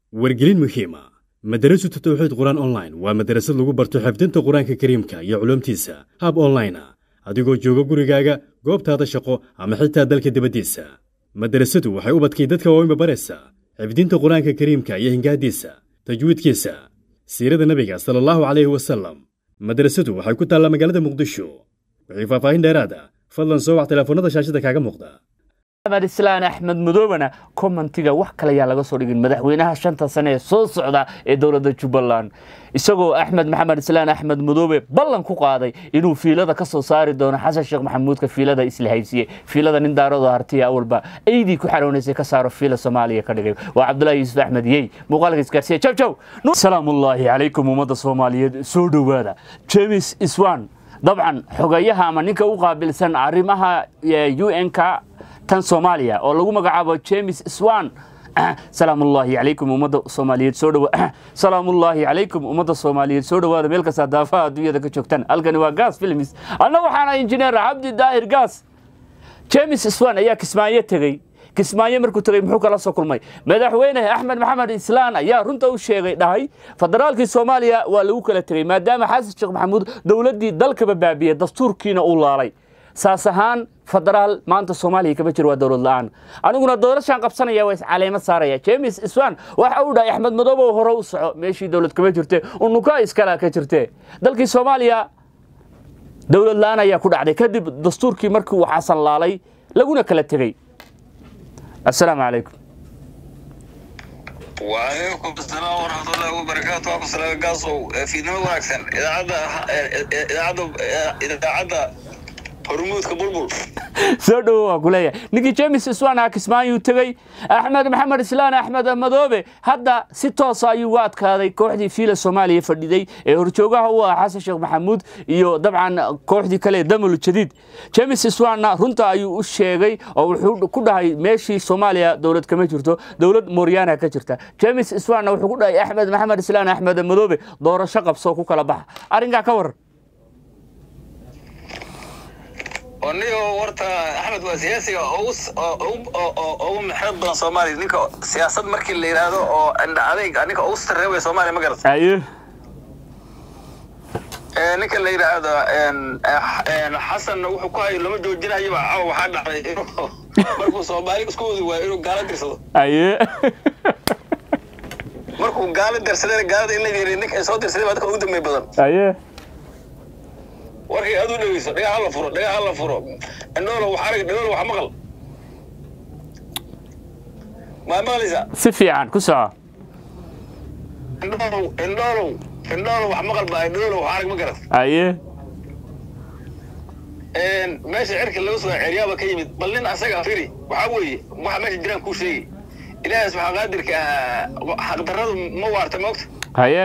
wargelin muhiima madarasatu tawxiid qur-aan online waa madarasad lagu barto xifdinta qur-aanka kariimka iyo culuumtiisa hab online ah adigoo jooga gurigaaga goobtaada shaqo ama xitaa dalka dibaddiisa madarasadu waxay ubadkay dadka waaweynba baraysaa xifdinta qur-aanka kariimka iyo hingaadiisa tajwiidkiisa siirada nebiga sala allahu calayhi wasalam madarasadu waxay ku taallaa magaalada muqdisho wixii faahfaahin dheeraad ah fadlan soo wac teleefoonnada shaashada kaaga muuqda maxamed islaan axmed madoobena commentiga wax kale ayaa laga soo dhigin madaxweynaha shanta sane ee soo socda ee dowladda jubbaland isagoo axmed maxamed islaan axmed madoobe ballan ku qaaday inuu fiilada ka soo saari doono xasan sheekh maxamuudka fiilada isla haysiye fiilada nin daaradoo hartiya awalba eydii ku xaroonaysay ka saaro fiila soomaaliya ka dhigay waa cabdulaahi yuusuf axmed yey muuqaalka isgaarsiya jaw jaw salaamullaahi calaykum ummadda soomaaliyeed soo dhowaada james iswan dabcan xogayaha ama ninka u qaabilsan arrimaha un-ka tan soomaaliya oo lagu magacaabo james swan salaamullaahi calaykum ummadda soomaaliyeed soo dhowa salaamullaahi calaykum ummadda soomaaliyeed soo dhowaada meel kastaa daafaha adduunyada ka joogtaan halkani waa gas films anna waxaana injineer cabdi daahir gas james swan ayaa kismaayo tegey kismaayo markuu tegey muxuu kala soo kulmay madaxweyne axmed maxamed islaan ayaa runta u sheegay dhahay federaalkii soomaaliya waa lagu kala tegey maadaama xasan sheekh maxamuud dowladdii dalkaba baabiyey dastuurkiina uu laalay saas ahaan federaal maanta soomaaliya kama jiro waa dowlad la-aan aniguna doorashaan qabsanaya waa iscaleemo saaraya james iswan waxa uu dhahay axmed madoobow hore u soco meeshii dowlad kama jirte unuka iskala ka jirte dalkii soomaaliya dowlad la-aan ayaa ku dhacday kadib dastuurkii markii uu xasan laalay laguna kala tegey assalaamu calaykum وعليكم السلام ورحمة الله وبركاته أبو سلام قاصو في نمو أكثر إذا عدا إذا عدا إذا عدا hormuudka bulbul soo dhowo waa ku leeyahay ninkii james iswan ah kismaayuu tegey axmed maxamed islaan axmed madoobe hadda si toosa ayuu uga adkaaday kooxdii fiila soomaaliya fadhiday ee horjoogaha u ah xasan sheekh maxamuud iyo dabcan kooxdii kale damul jadiid james iswanna runta ayuu u sheegay oo wuxuu ku dhahay meeshii soomaaliya dowlad kama jirto dowlad mooryaana ka jirta james iswanna wuxuu ku dhahay axmed maxamed islaan axmed madoobe doorasho qabsoo ku kala baxa arrinkaa ka waran onigo warta axmed waa siyaasiga ugu maxeed badan soomaaliya ninka siyaasad markii la yidhaahdo oo indha adayg ninka ugu sarreebaya soomaaliya ma garata aye ninka la yidhaahdo xasanna wuxuu ku hayo lama joojinayaba cawa waxaa dhacday inuu markuu soomaali isku wadi waayo inuu gaalo dirsado aye markuu gaalo dirsadayna gaalada in la yiri ninka ay soo dirsaday baa dadka ugu dambeey badan aye warkay aad u dhegeyso dhagaa hala furo dhagaa hala furo indhoolo wax arag indhoolo wax maqal maa maqlaysaa si fiican ku soco indhoolow indhoolow indhoolo wax maqal baa indhoolo wax arag ma garat aye meesha cirka laga soo ceryaaba ka yimid bal nin asaga firi waxaa weeye waxa meesha jiraan kuu sheegi ilaahaas waxaa qaadirka xaqdarradu ma waarta moogta haye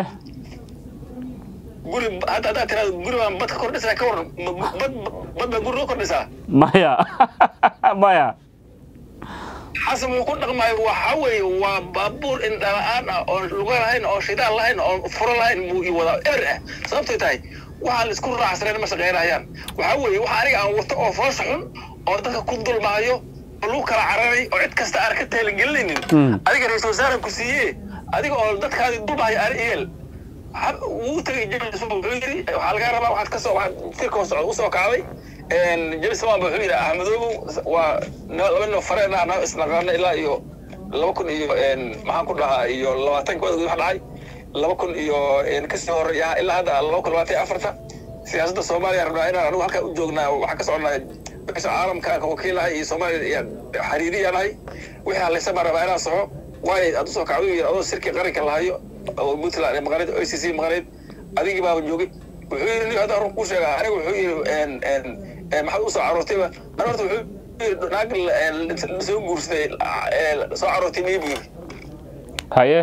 guri hadda haddaad tiraado guri baan bad ka kordhisaa ka waran bad bad baa guri loo kordhisaa maya maya xasan wuu ku dhaqmaayo waxa weeye waa baabuur indhala-aan ah oon luga lahayn oo shidaal lahayn oon furo lahayn buu ii wadaa eber ah sababtay tahay waxaa la isku raacsanayn ma shaqaynayaan waxaa weeye waxa aniga aan wato oo foosha xun oo dadka ku dulmaayo oo lagu kala cararay oo cid kasta aan ka taaligelinaynin adiga ra-iisul wasaare ku siiye adiga oo dadkaadi dulmaayo ani iyeel wuu tagay james wuxuu yidhi waxaa laga rabaa waxaad ka soo waxaad firka hoos socda usoo kacday james wan wuxuu yidhi ahmedoobow waa laba nin fareen ah noo isnaqaano ilaa iyo laba kun iyo maxaan ku dhahaa iyo labaatan kood wax dhacay laba kun iyo kasii horey ah ilaa hadda laba kun labaatan iyo afarta siyaasadda soomaaliya rabnaa inaan anigu halkaa u joognaa waxaan ka soconaa meesha caalamka aan ka wakiilahay iyo soomaaliya xariiriyanahay wixii halaysa baan rabaa inaan soco waayo aad usoo kacdo yidhi adoo sirkii qaranka lahayo oo puntland maqaneed o c c maqaneed adigii baaba joogay wuxuu yidhi nin hadda run kuu sheega aniga wuxuu yidhi maxaad usoo caroortayba an horta wuxuu yidhi naag soo guursaday soo caroortay mii buu yidhi haye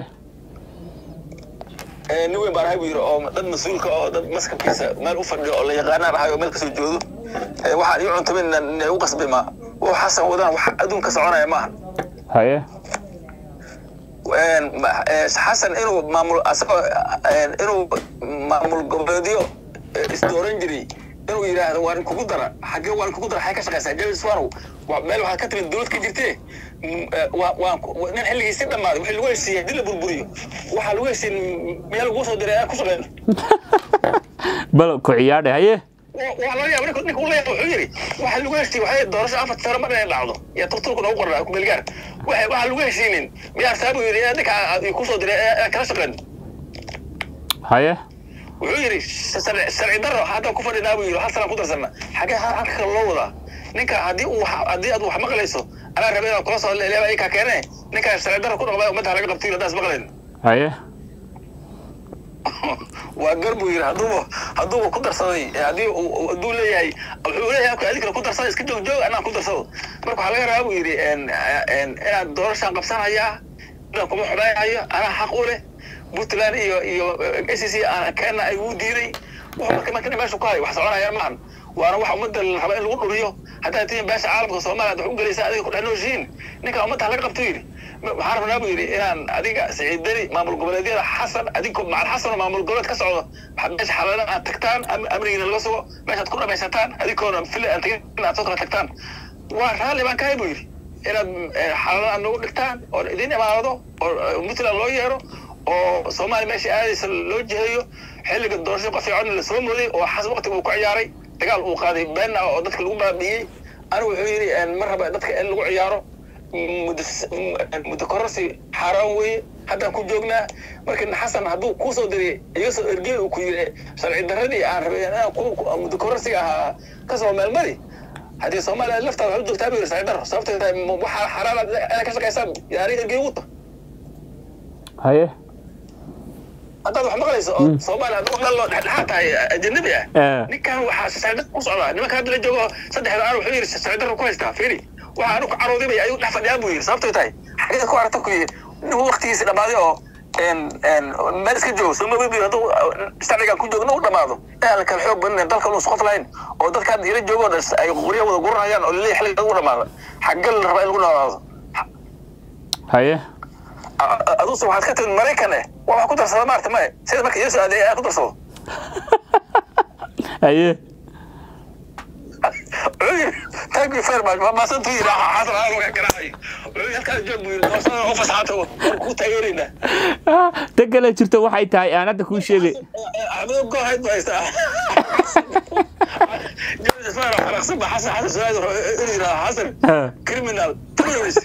nin weyn baan ahay buu yidhi oo dad mas-uulka oo dad maskabkiisa meel u fadhiyo oo la yaqaanaan ahay oo meel kasoo joodo waxaan ii cuntamin u qasbay ma wuu xasan wadaan wax adduun ka soconaya maaha haye xasan inuu maamul asagoo inuu maamul goboleedyo isdooran jiray inuu yidhaahdo waan kugu dara xaggee waan kugu dara xay ka shaqaysaa james warow waa meel waxaad ka timid dowlad ka jirtee Mm, eh, waa waan ku- waa- nin xilligiisi dhammaaday wixii lagu heshiiyey haddii la burburiyo waxaa lagu heshiiyey meel lagu soo diray aad ku shaqeyn bal ku ciyaadhe haye waa laga yaaba ninka ninka ula yaaba wuxuu yidhi waxa lagu heshiiyey waxay doorasho afar sano mar inay dhacdo iyo turturku noogu qornaa kumeelgaar waxa waxa lagu heshiinin miyaa saabu yidhi ee ninka aad ku soo diray ee aad kala shaqeyn haye wuxuu yidhi sharci sharci darro haddaan ku fadhinaa buu yidhi hal sanaan ku darsana xagee ha- halka kale loo wadaa ninka haddii uu wax- haddii aad wax maqlayso anaa rabay inaan kula soo leeba ay kaa keene ninka sharci darro ku dhaqmay ummadda laga qabtay haddaas maqlayn haye waa gar buu yidhi hadduuba hadduuba ku darsaday ee haddii uu- uu- hadduu leeyahay wuxuu leeyahay halka adinkana ku darsada iska joog joog anaan ku darsado marka waxaa laga rabaa buu yidhi en- en- inaad doorashaan qabsanayaa inaan kuma xumaynayo anaa xaq u leh puntland iyo iyo s c kenya ay ugu diiday wuxuu marka marka meesha ku hayo wax soconayaan maahan waana wax ummadda la raba in lagu dhuriyo haddaad tihiin beesha caalamka soomaaliya ad wax u gelaysaa adiga ku dhex nooshihiin ninka ummadda laga qabto yidhi Ma- waxaan rabnaa buu yidhi inaan adiga siciid deni maamul goboleedyada xasan adinko macal xasan oo maamul goboleed ka socdo waxaad meesha xalaalan aad tagtaan am- amnigiina laga sugo meeshaad ku dhamaysataan adinkoona fili aan tagin aad soo kala tagtaan waa raalli baan kahay buu yidhi inaad eh, xalaalan aad nagu dhigtaan oo idin imaanado oo eh, puntland loo yeero oo soomaaliya meesha aadaysa loo jiheeyo xilliga doorasho qof fiican la soo mooday oo xas waqtiga uu ku ciyaaray dagaal uu qaaday been ah oo dadka lagu baabi'iyey anigu wuxuu yidhi en, ma raba dadka in lagu ciyaaro muddo muddo kororsi xaaraan weeye haddaan ku joognaa marka xasan hadduu kuu soo diriyay iga soo ergey uu ku yidhi sharci darradii aan rabay inaan ku- ku- muddo kororsiga ahaa ka soo meelmari haddii soomaaliya laftaada waxu joogtaa buu yidhi sharci darro sababtay tahay ma- waxaa xaaraan aad inaad ka shaqaysaan yaani ergey ugu ta haye haddaad wax maqlayso oo soomaaliya hadduu dhallo dhexdhexaad tahay ajanabi ah Eh. ninkan waxaa sharci ku socdaa nimanka hadda la joogo saddexda aan wuxuu yidhi sharci darro ku haystaa fiiri waxa anu ku caroodibay ayuu dhex fadhiyaan buu yidhi sababtay tahay xageed ku aragta ku yidhi nin waqtigiisi dhammaaday oo en en meel iska joogo soo mabi hadduu sharcigan ku joogna u dhammaado inaan la kala xoog badinayn dalka unu socod lahayn oo dadka hadda ila joogo dhan ay qoryo wada guranayaan oo laleeyahay xilliga u dhamaado xaggal la rabaa in lagu noolaado haye aduse waxaad ka timid maraykan eh waa wax ku darsada maarta maya sida marka yeesu aaday ayaa ku darsado haye thank you very much waa maasantu yidhi xasan aa laga garaacay wuxuu halkaas joog buu yidhi doorashada u fasaxaata ku taageeraynaa Ah, tan kale jirto waxay tahay aan hadda kuu sheegay axmedo goohayd baa haystaa james ismaan xaraqsan ba xasan xasan suaad inuu yidhaha xasan Ah. criminal terrorist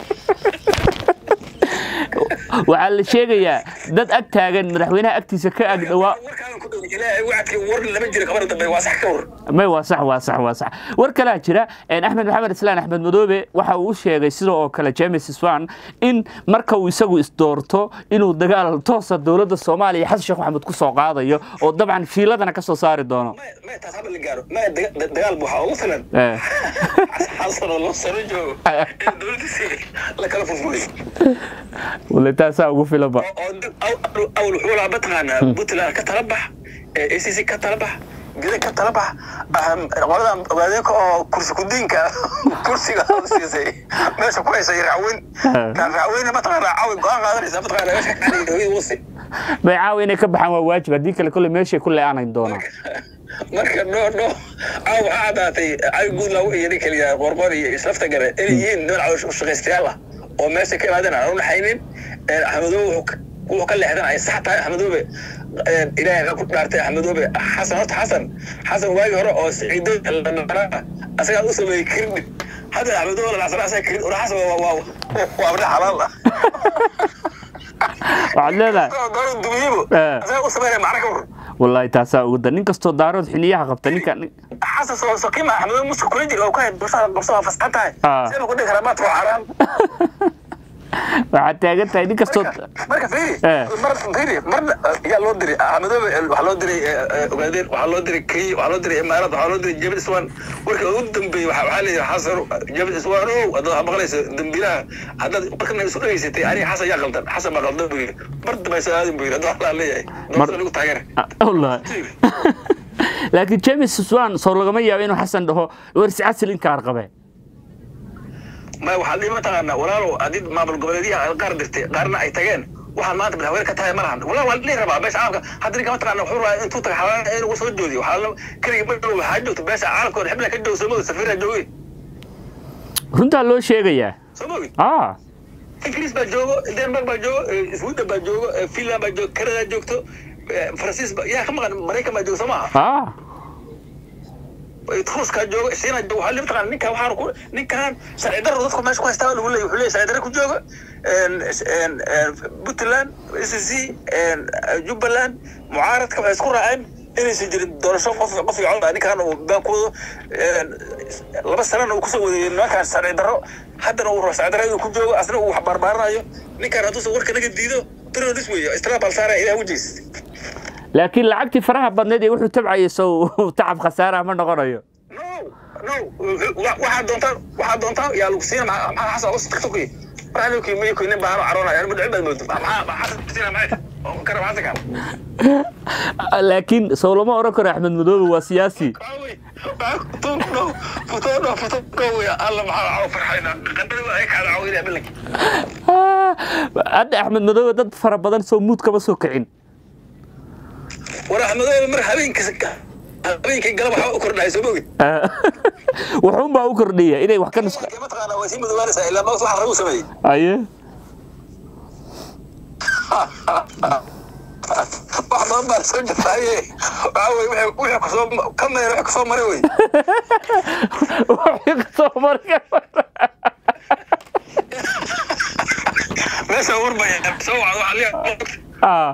waxaa la sheegayaa dad ag taagan madaxweynaha agtiisa ka ag dhawaa warkaadan ku dhow ilaahay wacadkii war lama jiro kabar dambe waa sax ka war may waa sax waa sax waa sax war kalaa jira een, axmed maxamed islaan axmed madoobe waxa uu u sheegay sidoo oo kale james swan in marka uu isagu isdoorto inuu dagaal toosa dowladda soomaaliya xasan sheekh maxamed ku soo qaadayo oo dabcan fiiladana ka soo saari doono maya maya taas haba la gaaro maya daga- dagaal bu waxaa ugu filan Eh, xasan oo loo sano joogo in dowladdiisi la kala furfuray wale taasaa ugu filanba oo dib aw- aw- awal wuxuu lahaa mataqaanaa puntland ka tala bax a c c ka tala bax geda ka tala bax ahm, qoladan ogaadeenka oo kursi kudiinka kursiga aad siisay meesha ku haysay racweyn kaan racweyne mataqaanaa caawi go-aan qaadanaysa mataqaanaa meesha kaaniga hooyada wasi may caawa inay ka baxaan waa waajib haddii kale kolle meeshay ku le-aanayn doonaan marka no no caaw waxaa caddaatay caawi guud lagu iyo nin kaliya qorqor iyo islafta gare inay yihiin niman caloosha ushaqaystayaal ah oo meesha ka imaadeen aan u naxaynin axmedoobe wuxuu ka- wuxuu ka leexdan ay sax tahay axmedoobe ilaahay ka ku dhaartay axmedoobe xasan horta xasan xasan waagii hore oo siciido lanaa asagaa u sameeyey kirdhib hadda axmedoobe lalacsana asaga kirdhib ora xasan waa waa waa abna xalaal ah waxaad leedahay dooro dumiyibo Eh. asaga u sameynaya macna ka war wallaahi taasaa ugu dar nin kastoo daarood xiniyaha qabta ninka nin- xasan soo soqima axmedoobe muska kula jira oo ka hay bulshada qabso waa fasaxan tahay Ah. sida ku dhihi karaa maadka waa xaraam waxaad taagan tahay nin kastoo marka fiiri Eh. mar fiiri marna yaa loo diray axmedoobe waxaa loo diray eh, eh, ogaadeen waxaa loo diray kenya waxaa loo diray imaaraad waxaa loo diray jabal iswan warkii ugu dambeeyey waxaa waxaa leeyahay xasan jabal iswan ow haddaad wax maqlayso dembiilaha haddaad markana isu dhegaysatay aniga xasan yaa qaldan xasan baa qaldan buu yidhi mar dambe soo aadin buu yidhi hadduu waxlaa leeyahay doorasada lagu taageera Ah, wallaahi laakiin james swan soo lagama yaabo inuu xasan dhaho warsi casil inkaar qabe ma waxaa dhihi mataqaanaa walaalow haddii maamul goboleedyaha qaar dirtay qaarna ay tageen waxaan maanta madaxweyne ka tahay ma lahan wallahi waa dhihi rabaa beesha caalamka hadda ninka mataqaana wuxuu rabaa intuu taga xawaana inuu soo joodiyo waxaa la keliga ma dhow waxaa joogta beesha caalamkooda xibna ka dhow soomada safiira joogay runtaa loo sheegayaa soo mogi ah ingiriis baa joogo denmark baa joogo eh, sweden baa joogo eh, finland baa joogo canada joogto eh, faransiis baa yaa ka maqan maraykan baa joogo soo maaha ah ruuskaa joogo shiina joogo waxaa mataqaana ninkan waxaan ku ninkan sharci darro dadku meesha ku haystaa lagu leeyahy wuxuu leeyahy sharci darro ku joogo puntland s c jubbaland mucaaradka waxay isku raaceen inaysan jirin doorasho qof qof iyo cod ah ninkan uu baankoodo laba sanana uu kusoo wadeeyey nimankan sharci darro haddana uu rabo sharci darro inuu ku joogo asna uu wax baarbaaranayo ninkan hadduusan warka naga diido terrorist weeye istraabal saaraya ilaah wejiis laakiin lacagtii faraha badneed ee wuxuu tabcayay sow tacab khasaaraha ma noqonayo no no wa- waxaa doontaa waxaa doontaa yaa lagu siina maxaa maxaa xasan usi tiktoki waxaa loo kiimay ku nin baano caroonaya anima dhicin baad moodo maxaa maxaa xasan siina maxay oo kara maxaa tagaa laakiin sow lama oran karo axmed madoobe waa siyaasi Aawey, futoon no futoon no futoon ko wey alla maxaa caw farxayna qandada waa ay kaada caawinaya bilanki Ah, hadda axmed madoobe dad fara badan soo muud kama soo kicin war axmedoobe mar habeenkii habeenkii galab waxaa u kordhahay soo mogi Ah, wuxuunbaa u kordhiya inay wax ka nusqa mataqaana waa sii madoobaanaysaa ilaa maanta waxa ragu sameeyey aye wax badan baa soo jirtaaye waxaa wey wixii wixii kusoo ka meera wixii kusoo maray wey Wixii kasoo marka meesha warbaya soo wacdo waxaa liya ah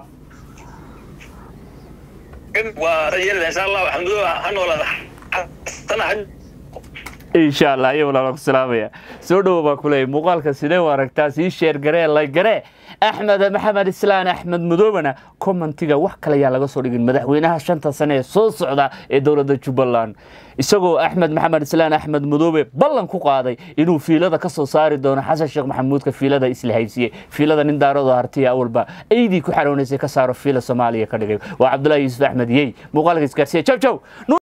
waa rajaynayaa insha allah xamdulilah ha noolaada sana ha insha allah ayo walaala ku salaamaya soo dhowo baa kuleeyay muuqaalka sidee u aragtaa sii sheer garee lay garee axmed maxamed islaan axmed madoobena commentiga wax kale ayaa laga soo dhigin madaxweynaha shanta sane ee soo socda ee dowladda jubbaland isagoo axmed maxamed islaan axmed madoobe ballan ku qaaday inuu fiilada ka soo saari doono xasan sheekh maxamuudka fiilada isla haysiye fiilada nin daaradoo hartiya awalba aydii ku xaroonaysay ka saaro fiila soomaaliya ka dhigay waa cabdulaahi yuusuf axmed yey muuqaalka isgaarsiya jaw jaw